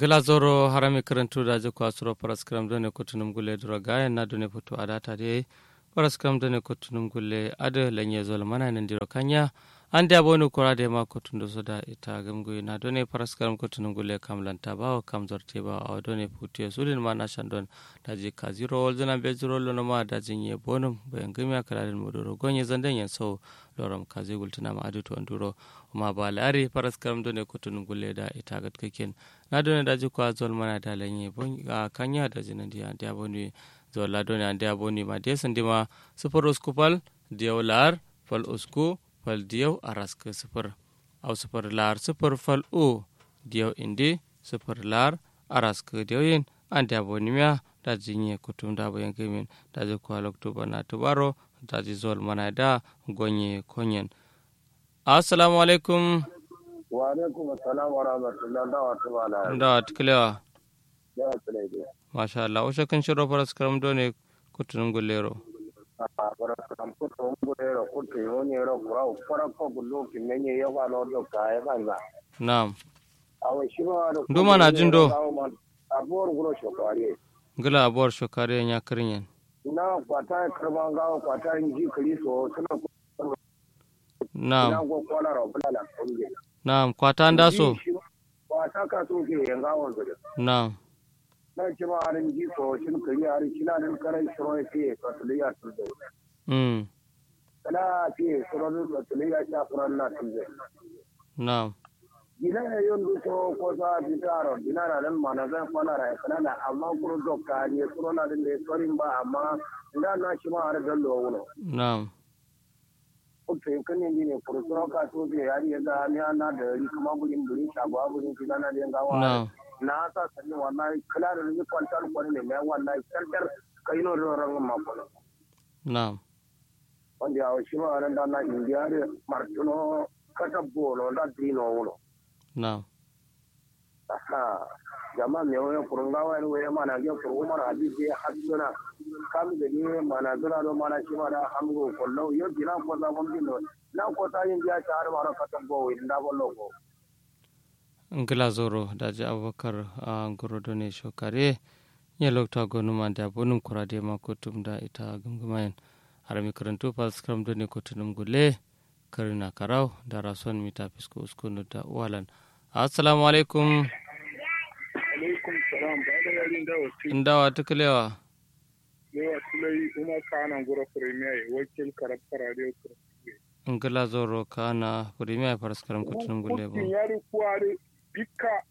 gala zoro harami karantu da je ko asuro paraskram done kutunum gulle duro gaya na done putu adata de paraskram done kutunum gulle ada lenye zol mana nan diro kanya ande abonu kora de ma kutundo soda ita gamgo na done paraskram kutunum gulle kam lanta bawo kam zorte ba aw done putu sulin ma na shandon da je ka zero wol zana be zero lo ma da jinye bonum bayan gami kala den modoro gonye zandan yan so loram kaze gultuna ma adu to anduro ma ba lare paraskram done kutunum gulle da ita gat kaken na done da jikwa zol mana da lanye bon a kanya da jinan dia dia boni zol la done an dia boni ma dia sandi ma super uskupal dia lar fal usku fal dia aras ke super au super lar super fal u dia indi super lar aras ke dia yin an dia boni mia da jinye kutum da bayan kemin da jikwa lokto bana tubaro da ji zol mana da gonye konyen assalamu alaikum wa alaikum assalam wa rahmatullah da wa tumala da tiklewa da wa tulaide masha Allah usha kan shiro faras karam done kutunum gullero a fara kan ko to ngure ro ko to yoni ro kura fara ko gullo ki menye ya wa no do ka ya banza na'am awa shi ma ro Nduma na jin do. abor gulo shokari gila abuwar shokare ya kirinyen ina kwata karban gawo kwata ji kali so suna ina na'am go kwala ro bula la kunge na'am kwata nda so kwata ka so ke yanga won gudu na'am na ci ma harin ji so shin kari harin kina nan karai shiro ke ka tuliya tuzo mm kana ce surorin tsatsulai ya sha furan na tunzai na'am gina ya yi duto ko sa fi taro gina na nan mana zan kwana ra kana na amma kuro dokka ne suro na din da sorin ba amma ina na shi ma har dallo wono na'am ko to kan ne ne kuro suro ka to je ya ya ga ni na da ri kuma burin burin shagwa burin kina na da gawa na'am na sa sanin wallahi kala da ni kwantar kwani ne mai wallahi kantar kai no ro ran ma ko na'am wanda ya shi ma ran da na indiya da martuno kata bolo da dino wono na'am aha jama me wani kurunga wani wani mana ge kurunga mana hadisi haduna kam da ni mana zura do mana shi mana hamgo kollo yo dina ko za mun dino na ko ta yin ya ta har mara katan go inda bollo ko ngila zoro daji abubakar a ngoro done shokare ya lokta gonuma da bonum kurade ma kutum da ita gumgumayen harami karantu faras karam done kutunum gulle karina karau da rason mita fisko uskunu da walan assalamu alaikum alaikum salam ba da yarin da wasu indawa tuklewa yawa tulai uma kana gura premier wakil karafta radio ngila zoro kana premier faras karam kutunum gulle kutin bo yari kuwari bika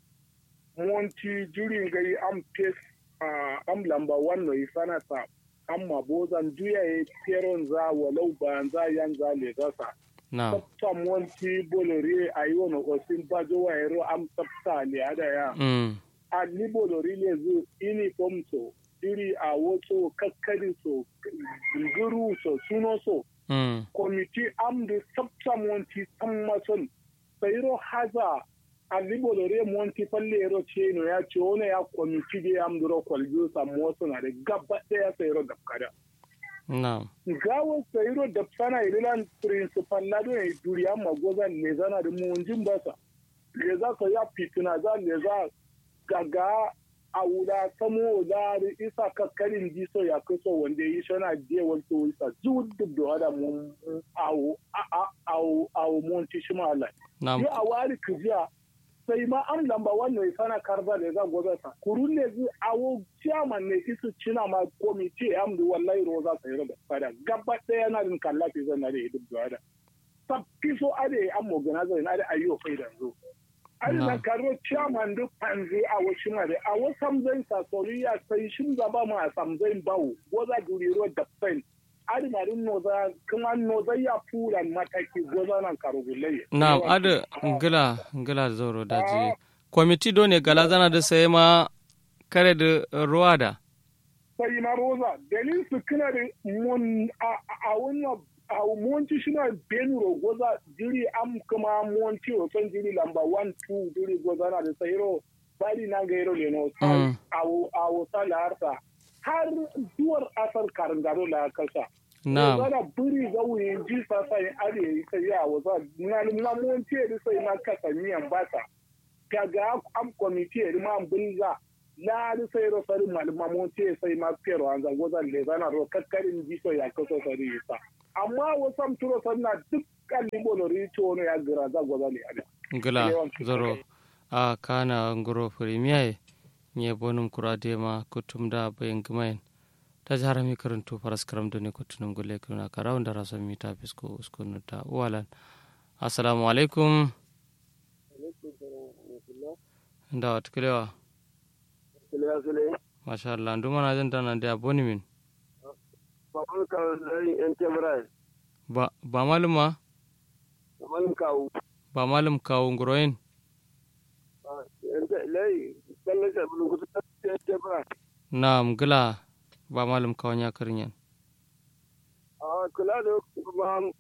monti jurin gari am pes am lamba wannan ifana sa amma bozan duya ya peron za walau ba za yan za le gasa na'am tsafta monti bolore a yi wani osin bajo wa yaro am tsafta ne ada ya mm a ni bolori ne zu uniform so iri a wato kakkari so guru so suno so mm komiti am da sabta monti san mason sayro haza a ni bolori monti falle yaro ce no ya ce wani ya komiti da am duro kwaljo sa moso na da gaba daya sayro da kada na'am gawo sayro da sana ililan principal na do ne duriya magoza ne zana da munjin basa le za ka ya fitina za le za gaga a wuda samo da isa kakkarin jiso ya kaso wanda yi shana je wato isa duk da wada mun awo awo awo mun ci shi mala na'am yi a wari kujiya sai ma an lamba wannan ya sana karba da za gobe sa kurun ne zai awo chairman ne isu cina ma komiti am da wallahi roza sai roba fada gaba daya na din kallafi zan na da duk da wada sabbi so ade am organizer na da ayyo faida zo an Na. na karo chairman duk panzi a wasu mare a wasu samzai sa soriya sai shin zaba ma samzai bawo goza duriro da pen ari na din noza kuma noza ya furan mataki goza nan karo gulle na'am ada ngila ngila zoro daji kwamiti done gala zana da sai ma kare da ruwa da sai na roza dalil su kina da mun a wannan a monti shi na benuro goza jiri am kuma monti o son jiri lamba 1 2 jiri goza na da sayro bari na ga yero ne no Mm. a a wata larta har duwar asar karangaro la kasa na'am Zana buri ga wuyin ji sasa yin are yi sai ya wasa na na monti da sai na kasa miyan bata ga gaga am committee ri ma bunza la ri sai ro sari malama mo ce sai ma pero an zango zan le zana ro kakkarin ji so ya kaso sari sa amma wasam turo sanna dukkan limbo ri to no ya gira za goza ne ada ngila zoro a kana ngoro premier nye bonum kurade ma kutumda bayan gumayen ta jihar mi karanto faras karam da ne kutunum gulle kuna karawun da rasan mita fisko uskunu ta uwalan assalamu alaikum da wata kilewa masha Allah nduma na jin dana da boni min ba ba malum ma malum kawu ba malum kawu nguroyin lai kallon bulun kusa ta ba na mgila ba malum kawan ya karin yan a kula da kuma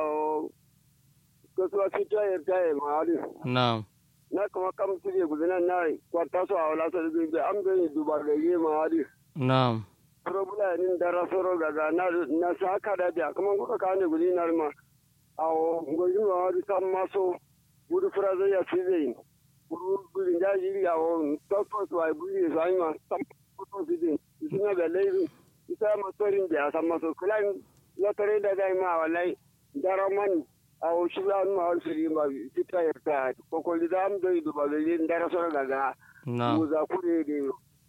kasuwa su ta yi ta yi ma'adu na na kuma kam su ne gudunan na kwata su a wala su da am gani duba da yi ma'adu na probula nin dara soro gaga na na sa ka da biya kuma kuka ka ne gudi na ma a ngoji ma'adu sam maso gudu fura zai ya fi zai gudu gudu ya yi ya o tokto su ai buri su ai ma sam ko su din suna da laifi isa masorin da ya san maso kulan lotare da dai ma wallahi daraman a shi ba ma wal firi ma fita ya ta ko ko da am do idu ba le dara so gaga na mu za ku ne de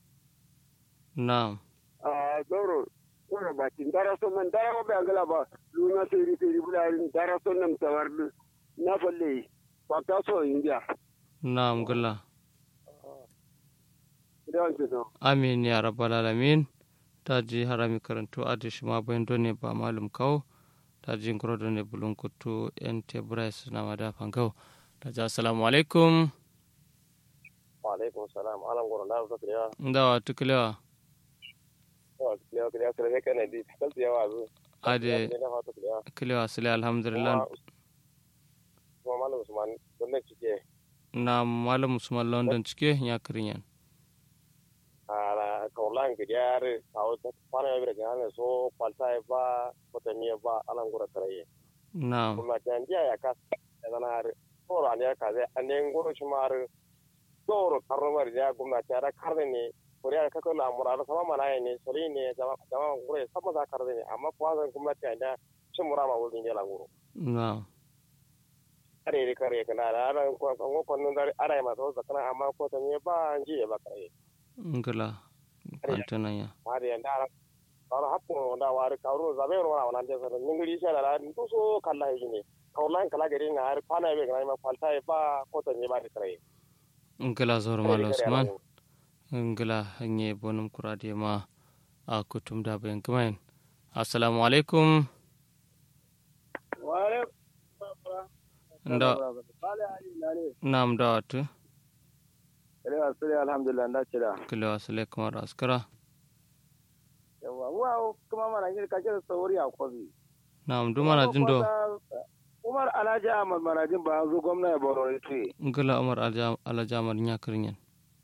na a doro ko ba tin dara so man dara ba ngala ba luna siri siri bularin dara so nam tawar na falle ba ta so india na mgila da wanke so amin ya rabbal alamin ta ji harami karanto adish ma bayan done ba malum kawo ta ji ngoro done bulun kutu en tebrais na mada fangau ta ji assalamu alaikum wa alaikum salam alam goro na zo ya ndawa tukulewa wa ya ya kare kana di kal ya wa zo ade ne na fata ya kilewa sile alhamdulillah kuma malam usman wannan cike na malam usman london cike ya karin yan ala kaulan ga yare kawo ta fara yabi daga hannun so kwalta ya ba kwatamiya ba alan gura karaye na kuma ta yandiya ya ka da zana har tsoro an ya ka zai an yin gura shi ma har tsoro karnomar ya gwamnati ya da karni ne kuriya ka kula amura da sama mana ne sori ne jama'a gura ya sama za karni ne amma kuwa zan gwamnati ya da shi mura ma wurin ya languro na are da kare kana da ana kwanan dare ana yi masu zakana amma kwatamiya ba an ji ya ba kare ngila kwantanan ya hari yanda ara kawra happu wanda wari kawru zabe ro wana wana ndesa ningiri sha da ndu so kala hijine kawlan kala gari na har pana be ga ma falta e ba ko to ne ba de kare ngila zor malo usman ngila hanye bonum kurade ma a kutum da bayan kumain assalamu alaikum wale nda nam da watu Kale asiri alhamdulillah nda cira. kilewa sile kamar askara Yawa wa kuma mana ngir ka kira sauri a kobi. nam duma na jindo Umar Alhaji Ahmad Marajin ba zo gwamna ya baro ite. ngila umar Alja- alajamar nya karin yan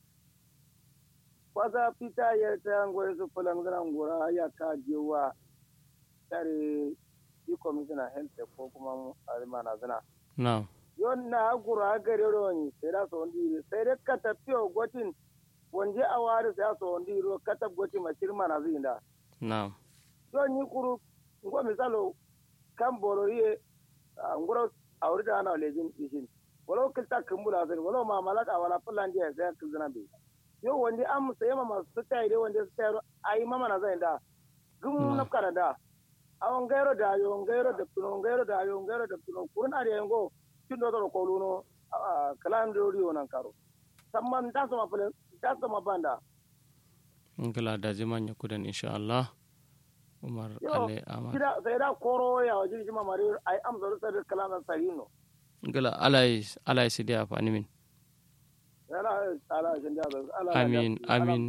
Kwasa fita ya ta ngore su fulan ngana ngora ya ka jewa tare yi commissioner health ko kuma almana zina. nam yon na gura gare roni sai da so ndi sai da ka tafiyo gotin wonje a wari sai so ndi ro ka tab goti ma shirma na zinda nam yon ni kuru ngo misalo kan boro ye ngoro awri da na lejin ishin wala kilta kumbula sai wala ma malaka wala fullan je sai kizna be yo wonde am sai ma masu tai de wonde sai ai mama na zinda gum na kana da awon gairo da yo gairo da tuno gairo da yo gairo da tuno kurna de ngo tindo to ko luno kalam do riyo nan karo samman da sama fulen da sama banda ngila da jiman ya kudan insha Allah umar Yo, ale amar kida sai da koro ya waje shi mamari ai amsa da sai kalam da sarino ngila alai alai sidi afani min yana ala shin da ala Amin, amin.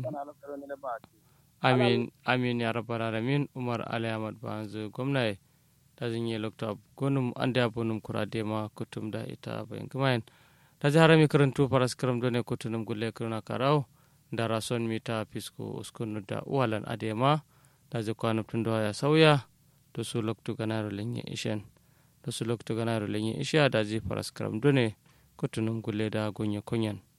amin amin ya rabbal alamin umar ali ahmad banzu gwamnati ta zinye lokta gonum ande abonum kurade ma kutum da ita bayan kumayen ta ji harami karantu faras karam done kutunum gulle kurna karau da rason mita fisko uskunu da uwalan adema da ji kwanum tun ya sauya da su loktu ganaro lenye ishen da su loktu ganaro lenye isha da ji faras karam done kutunum gulle da gonye kunyan